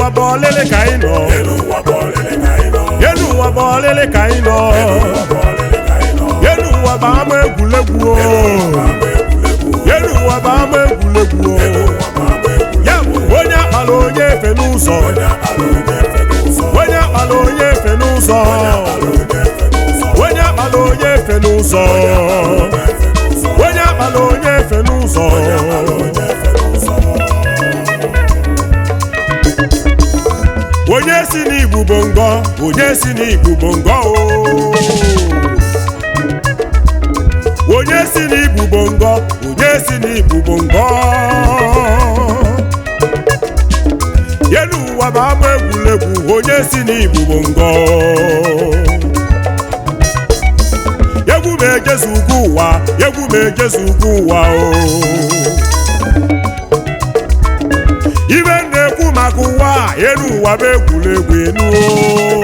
bụ ọlịlị ka anyị nọ elu ụwa bụ ọlịlị ka anyị nọ elu ụwa bụ ọlịlị ka anyị nọ ụwa bụ ọlịlị ka anyị nọ elu ụwa bụ ama egwuregwu o ama egwuregwu elu ụwa bụ ama egwuregwu o elu ụwa bụ ama egwuregwu ya bụ onye akpala onye efe n'ụzọ onye akpala onye efe n'ụzọ onye akpala onye efe n'ụzọ onye akpala onye efe n'ụzọ onye akpala onye efe n'ụzọ efe n'ụzọ onye akpala onye efe n'ụzọ onye efe n'ụzọ onye si n'igbu bụ ngọ onye si n'igbu bụ ngọ o onye si n'igbu bụ ngọ onye si n'igbu bụ ngọ elu ụwa bụ ama egwuregwu onye si n'igbu bụ ngọ egwu ma ejezu ugwu ụwa egwu ma ejezu ugwu ụwa o ibe m na-ekwu maka ụwa a, elu ụwa bụ egwuregwu enu o.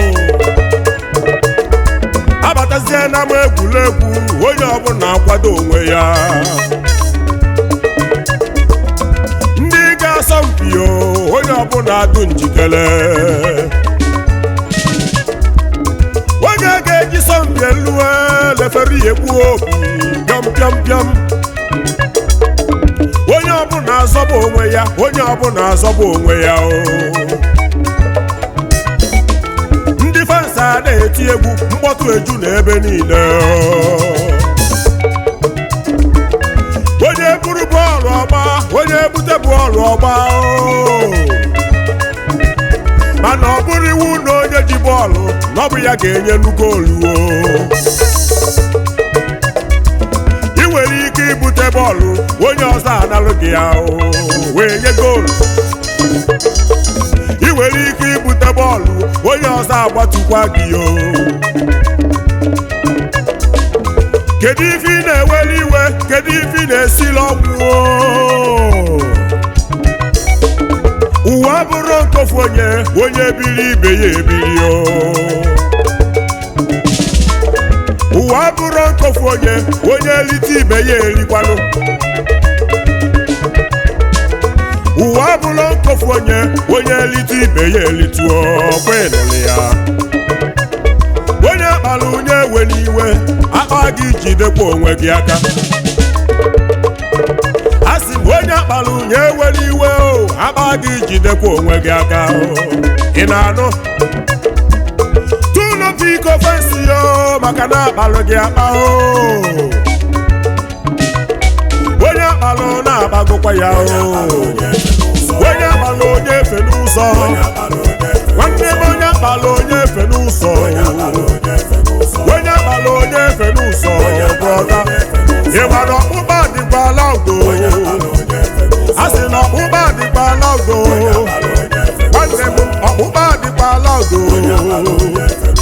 abatazie na m egwuregwu onye ọbụla akwado onwe ya ndị ga-asọ mpi o onye ọbụla adụ njikere onye ga-eji sọmpi elu lefere ya egbu obi pịọm pịọm pịọm onye ọbụla azọba onwe ya onye ọbụla azọba onwe ya o ndị fans a na-eti egwu mkpọtụ eju n'ebe niile o. onye buru bọọlụ ọgba onye bute bọọlụ ọgba o. mana ọ bụrụ iwu na onye ji bọọlụ na ọ bụ ya ga-enye nu goolu o ị nwere ike ibute bọọlụ onye ọzọ analụ gị ya o wee nye goolu ị nwere ike ibute bọọlụ onye ọzọ agbatukwa gị o kedu ife ị na-eweli iwe kedu ife ị na-esili ọgwụ o ụwa bụrụ nkofu onye onye biri ibe ya ebiri o ụwa bụrụ nkofu onye onye elite ibe ya erikwanụ ụwa bụrụ nkofu onye onye elite ibe ya elituo kwenụlụ ya onye akpara onye ewe n'iwe akpa gị jidekwa onwe gị aka a sị m onye akpara onye ewe n'iwe o akpa gị jidekwa onwe gị aka o ị na-anụ tụlụ biko fensi yo maka na akpalụ gị akpa o onye akpalụ na-agbagokwa ya o onye akpalụ onye efe n'ụzọ nwanne m onye akpalụ onye efe n'ụzọ onye akpalụ onye efe n'ụzọ brọda ịgbara ọkpụkpa dịkwala ugo a sị na ọkpụkpa dịkwala ugo nwanne m ọkpụkpa dịkwala ugo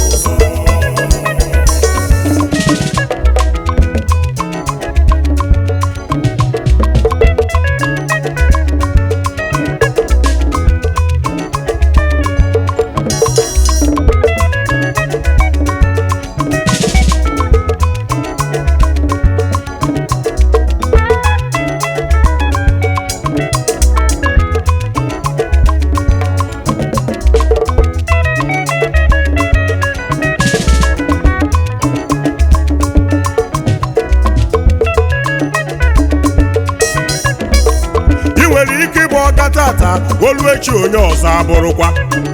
ị nwere ike ịgba ọga tata olu echi onye ọzọ abụrụkwa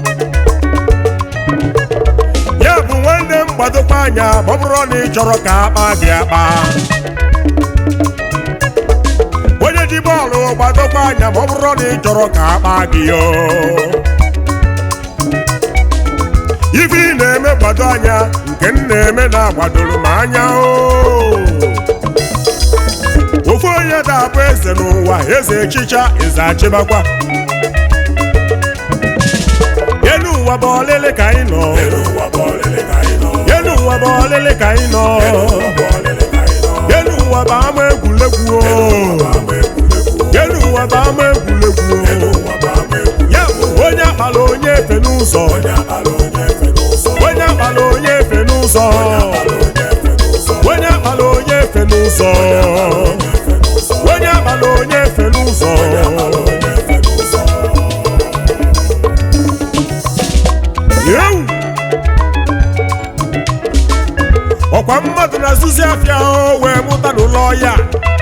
ya bụ nwanne m gbadokwa anya ma ọ bụrụ na ị chọrọ ka akpa gị akpa onye ji bọọlụ gbadokwa anya ma ọ bụrụ na ị chọrọ ka akpa gị yo ife ị na-eme gbado anya nke m na-eme na-agbadoro m anya o ofu onye ga-abụ eze n'ụwa eze echicha eze achịbakwa elu ụwa bụ ọlịlị ka anyị nọ elu ụwa bụ ọlịlị ka anyị nọ elu ụwa bụ ọlịlị ka anyị nọ bụ ọlịlị ka anyị nọ elu ụwa bụ ama egwuregwu o ama egwuregwu elu ụwa bụ ama egwuregwu o ụwa bụ ama egwuregwu ya bụ onye akpala onye efe n'ụzọ onye akpala onye efe n'ụzọ onye akpala onye efe n'ụzọ onye akpala onye efe n'ụzọ onye akpala onye efe n'ụzọ onye akpala onye efe n'ụzọ onye efe n'ụzọ ọkwa mmadụ na-azụzi afịa o wee mụta n'ụlọ ya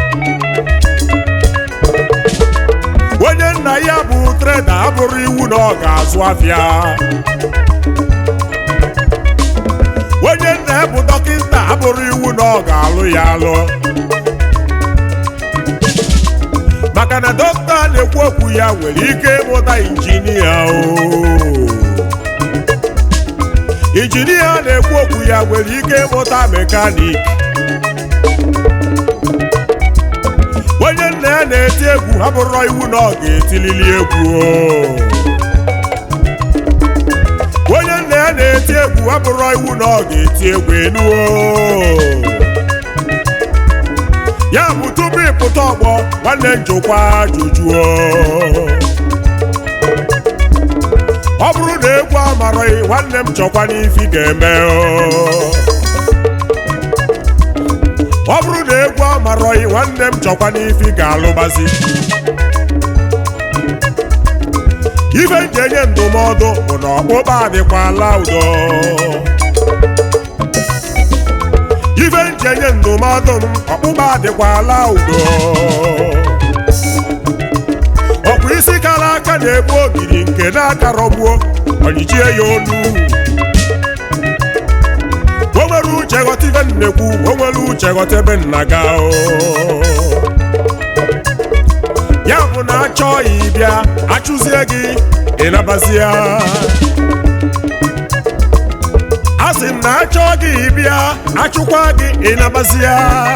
onye nna ya bụ treda abụrụ iwu na ọ ga-azụ afịa onye nna ya bụ dọkịta abụrụ iwu na ọ ga-alụ ya alụ maka na dọkịta na-ekwu okwu ya nwere ike ịmụta injinia o injinia na-ekwu okwu ya nwere ike ịmụta mekanik onye nna ya na-eti egwu abụrọ iwu na ọ ga-etilili egwu o. onye nna ya na-eti egwu abụrọ iwu na ọ ga-eti egwu enuo ya bụ tupu ịpụta ọgbọ nwanne njikwa ajụjụ o. ọ bụrụ na egwu amarọghị nwanne m chọkwa n'ifi ga-eme o. ọ bụrụ na egwu amarọghị nwanne m chọkwa n'ifi ga-alụbazi ife nji enye ndụmọdụ bụ na ọkpụkpa adịkwala udo ife nji enye ndụmọdụ m ọkpụkpa adịkwala udo ọkpụ isi kara aka na-egbu ogiri nke na-akarọgbuo ọnyịchie ya olu o nwere uche ghọta ife nnekwu o nwere uche ghọta ebe nna ga o ya bụ na achọghị ịbịa achụzie gị ịnabazie a sị m na achọ gị ịbịa achụkwa gị ịnabazie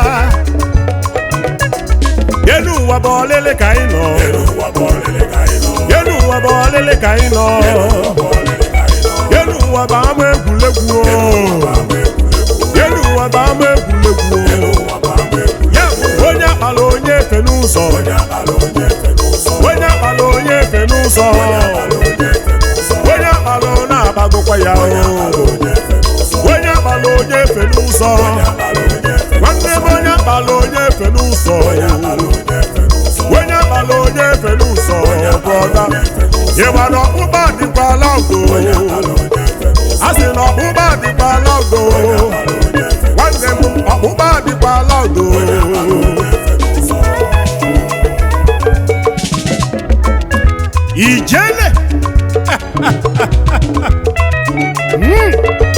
elu ụwa bụ ọlele ka anyị nọ elu ụwa bụ ọlịlị ka anyị nọ elu ụwa bụ ọlele ka anyị nọ bụ ọlịlị ka anyị nọ elu ụwa bụ ama egwuregwu o. ama egwuregwu elu ụwa bụ ama egwuregwu elu o. ụwa bụ ama egwuregwu ya bụ onye akpala onye efe n'ụzọ onye akpala onye efe n'ụzọ onye akpala onye efe n'ụzọ akpala onye efe n'ụzọ onye akpala ọ na-agbagokwa ya o onye efe n'ụzọ onye akpala onye efe n'ụzọ akpala onye efe nwanne m onye akpala onye efe n'ụzọ akpala onye efe n'ụzọ onye akpala onye efe n'ụzọ brọda ịgba na ọkpụkpa dịkwala ugo akpala onye efe n'ụzọ a sị na ọkpụkpa dịkwala ugo akpala onye efe nwanne m ọkpụkpa dịkwala ugo n'ụzọ ijele Mm.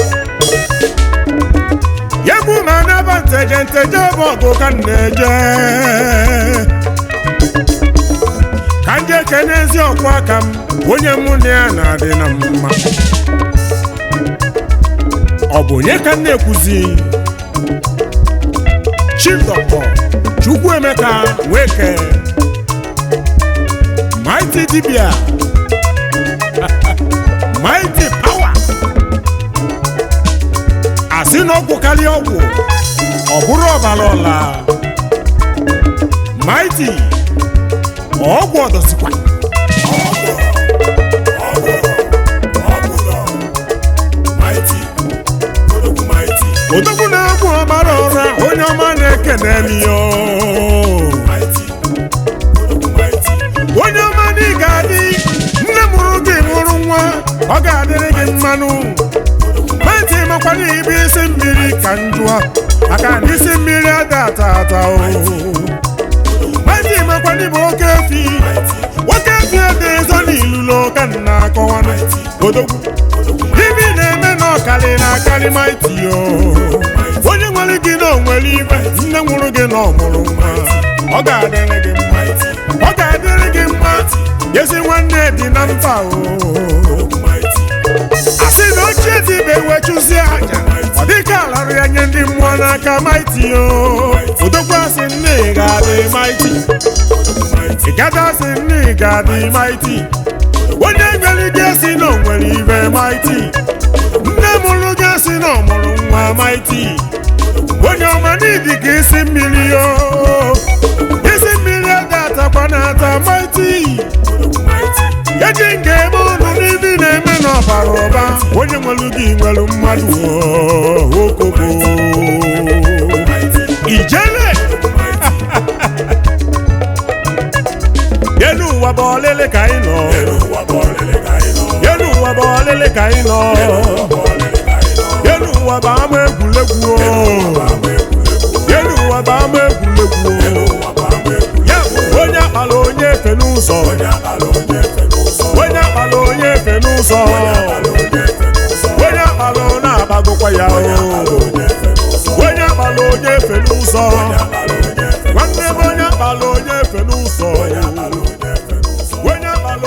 yegbu ma n'ebe nteje nteje bụ ọgụ ka m na-eje ka m jee kene ezi ọkwa aka m onye mụ na ya na-adị na mma ọ bụ onye ka m na-ekwuzi chief dọkịta chukwuemeka nweke mighty dibia mighty power asị na ọgwụ karịa ọgwụ ọ bụrụ ọbara ọla mighty ọgwụ ọdọsikwa mighty odogwu mighty odogwu na-egwu ọbara ọra onye ọma na-ekene ya mighty odogwu mighty onye ọma na ị ga-adị nne mụrụ gị mụrụ nwa ọ ga-adịrị gị mmanụ mighty makwana ibe isi mmiri ka njụa maka na isi mmiri ada ata ata o mighty makwana ibe oke efi nwoke efi ede ezo n'ilulo ka m na-akọwanụ odogwu ibi na-eme na ọkali na akarị mighty o onye nwere gị na onwere ibe nne nwụrụ gị na ọmụrụ nwa ọ ga-adịrị gị mma ọ ga-adịrị gị mma ezi nwanne dị na mba o asị na ochie dịbe wee chụzie aja ọ dịka alarụ ya nye ndị mmụọ n'aka maiti o odokwa asị nne ị ga-adị maiti ịgada asị nne ị ga-adị maiti onye nwere gị esi na o nwere ibe maiti nne mụrụ gị esi na ọ mụrụ nwa maiti onye ọma n'idi ka isi mmiri o isi mmiri ada atakwa na-ata maiti eji nga ebe ọnụ n'ibi na-eme n'ọbara ụba onye nwelu gị nwelu mmadụ o, okobo ijele elu ụwa bụ ọlele ka anyị nọ elu ụwa bụ ọlele ka anyị nọ elu ụwa ụwa bụ ama egwuregwu o. elu ụwa bụ ama egwuregwu o. ya bụ onye akpala onye efe n'ụzọ onye akpala onye efe n'ụzọ onye akpala ọ na-agbagokwa ya o onye akpala onye efe n'ụzọ